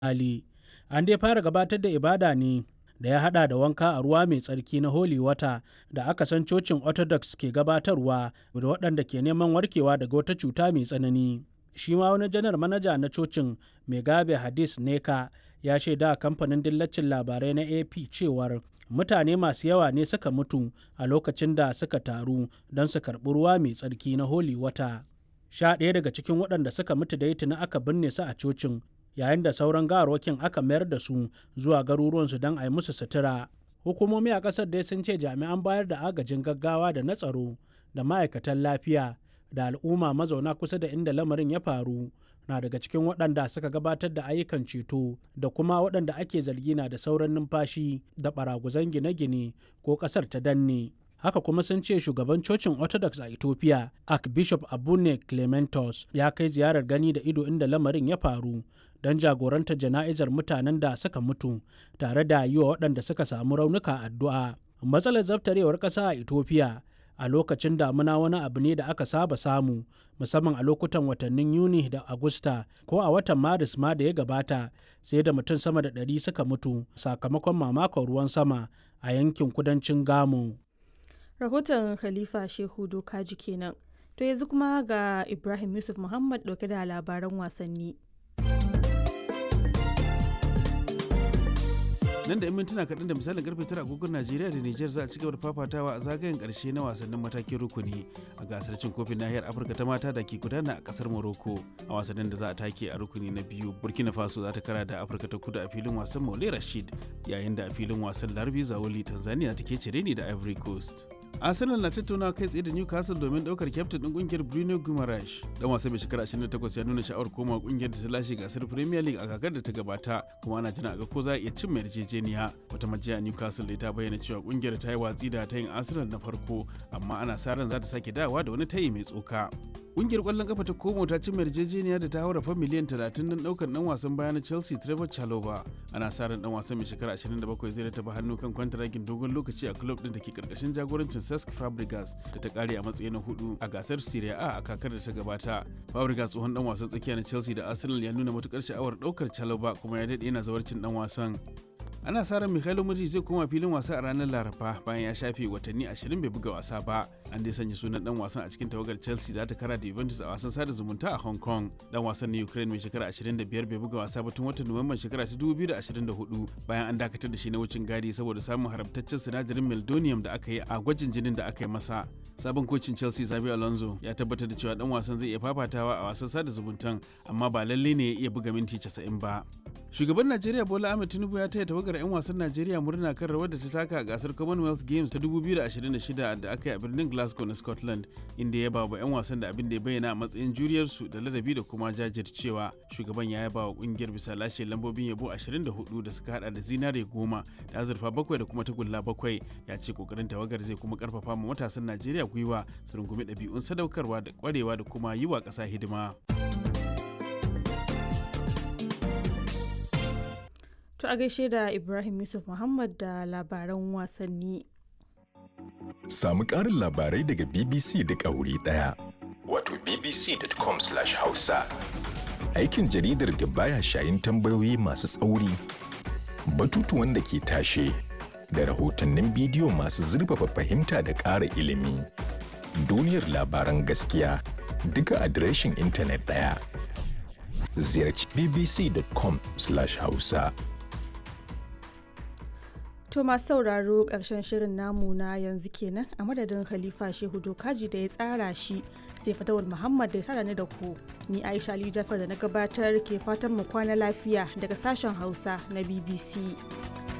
hali. An dai fara gabatar da ibada ne da ya haɗa da wanka a ruwa mai tsarki na Holy Water da aka san cocin Orthodox ke gabatarwa da waɗanda ke neman warkewa daga wata cuta mai tsanani. Shi ma wani janar manaja na cocin Megabe Hadis Neka ya shaida kamfanin dillacin labarai na AP cewar mutane masu yawa ne suka mutu a lokacin da suka taru don su karɓi ruwa mai tsarki na Holy Water. Sha ɗaya daga cikin waɗanda suka mutu da tuni aka binne su a cocin yayin da sauran gawarwakin aka mayar da su zuwa garuruwansu don a yi musu sutura. Hukumomi a ƙasar dai sun ce jami'an bayar da agajin gaggawa da na tsaro da ma'aikatan lafiya da al'umma mazauna kusa da inda lamarin ya faru na daga cikin waɗanda suka gabatar da ayyukan ceto da kuma waɗanda ake zargi na da sauran numfashi da baraguzan gine-gine ko ƙasar ta danne. haka kuma sun ce shugaban cocin orthodox a ethiopia archbishop abune clementos ya kai ziyarar gani da ido inda lamarin ya faru don jagorantar jana'izar mutanen da suka mutu tare da yi wa waɗanda suka samu raunuka addu'a matsalar zaftarewar ƙasa a ethiopia a lokacin damuna wani abu ne da aka saba samu musamman a lokutan watannin yuni da agusta ko a watan maris ma da ya gabata sai da mutum sama da ɗari suka mutu sakamakon mamakon ruwan sama a yankin kudancin gamo rahoton khalifa shehu dokaji kenan to yanzu kuma ga ibrahim yusuf muhammad dauke da labaran wasanni nan da 'yan mintuna kaɗan da misalin karfe tara agogon najeriya da niger za a ci gaba da fafatawa a zagayen ƙarshe na wasannin matakin rukuni a gasar cin kofin nahiyar afirka ta mata da ke gudana a ƙasar morocco a wasannin da za a take a rukuni na biyu burkina faso za ta kara da afirka ta kudu a filin wasan maule rashid yayin da a filin wasan larbi zawoli tanzania take cire ni da ivory coast arsenal na tattauna kai tsaye da newcastle domin daukar kyaftin din kungiyar bruno guimaraes dan wasa mai shekara 28 ya nuna sha'awar koma kungiyar da ta lashe gasar premier league a kakar da ta gabata kuma ana jira ga ko za a iya cin mai yarjejeniya wata majiya newcastle da ta bayyana cewa kungiyar ta yi watsi da tayin arsenal na farko amma ana sa ran za ta sake dawa da wani tayi mai tsoka Ƙungiyar ƙwallon kafa ta Como ta ci yarjejeniya da ta haura fa miliyan 30 don ɗaukar ɗan wasan baya na Chelsea Trevor Chalobah. Ana sa ran ɗan wasan mai shekara 27 zai rataba hannu kan kwantaragin dogon lokaci a club ɗin da ke ƙarƙashin jagorancin Cesc Fabregas da ta ƙare a matsayi na hudu a gasar Serie A a kakar da ta gabata. Fabregas tsohon ɗan wasan tsakiya na Chelsea da Arsenal ya nuna matuƙar sha'awar ɗaukar Chalobah kuma ya daɗe yana zawarcin ɗan wasan. ana sa ran Mikhailo Mudrik zai koma filin wasa a ranar Laraba bayan ya shafe watanni 20 bai buga wasa ba. An dai sanya sunan dan wasan a cikin tawagar Chelsea za ta kara da Juventus a wasan sada zumunta a Hong Kong. Dan wasan na Ukraine mai shekara 25 bai buga wasa ba tun watan Nuwamban shekara 2024 bayan an dakatar da shi na wucin gadi saboda samun haramtaccen sinadarin meldonium da aka yi a gwajin jinin da aka yi masa. Sabon kocin Chelsea Xabi Alonso ya tabbatar da cewa dan wasan zai iya fafatawa a wasan sada zumuntan amma ba lalle ne ya iya buga minti 90 ba. Shugaban Najeriya Bola Ahmed Tinubu ya taya tawagar 'yan wasan Najeriya murna kan rawar da ta taka a gasar Commonwealth Games ta 2026 da aka yi a birnin Glasgow na Scotland, inda ya ba wa 'yan wasan da abin da ya bayyana a matsayin juriyarsu da ladabi da kuma jajircewa. Shugaban ya yaba wa kungiyar bisa lashe lambobin yabo 24 da suka hada da zinare goma da azurfa bakwai da kuma tagulla bakwai. Ya ce kokarin tawagar zai kuma karfafa ma matasan Najeriya gwiwa su rungumi ɗabi'un sadaukarwa da kwarewa da kuma yi wa ƙasa hidima. To a gaishe da Ibrahim Yusuf Muhammad da labaran wasanni. Samu ƙarin labarai daga BBC da wuri ɗaya. Wato bbc.com/hausa. Aikin jaridar da baya shayin tambayoyi masu tsauri, batutuwan da ke tashe, da rahotannin bidiyo masu zurfafa fahimta da ƙara ilimi. Duniyar labaran gaskiya duka adireshin intanet ɗaya. Ziyarci bbc.com/hausa. To masu sauraro ƙarshen shirin namu na yanzu kenan a madadin Khalifa Shehu Dokaji da ya tsara shi sai fatawar Muhammad da ya sada ni da ku. Ni Aisha Ali Jafar da na gabatar ke fatan mu kwana lafiya daga sashen Hausa na BBC.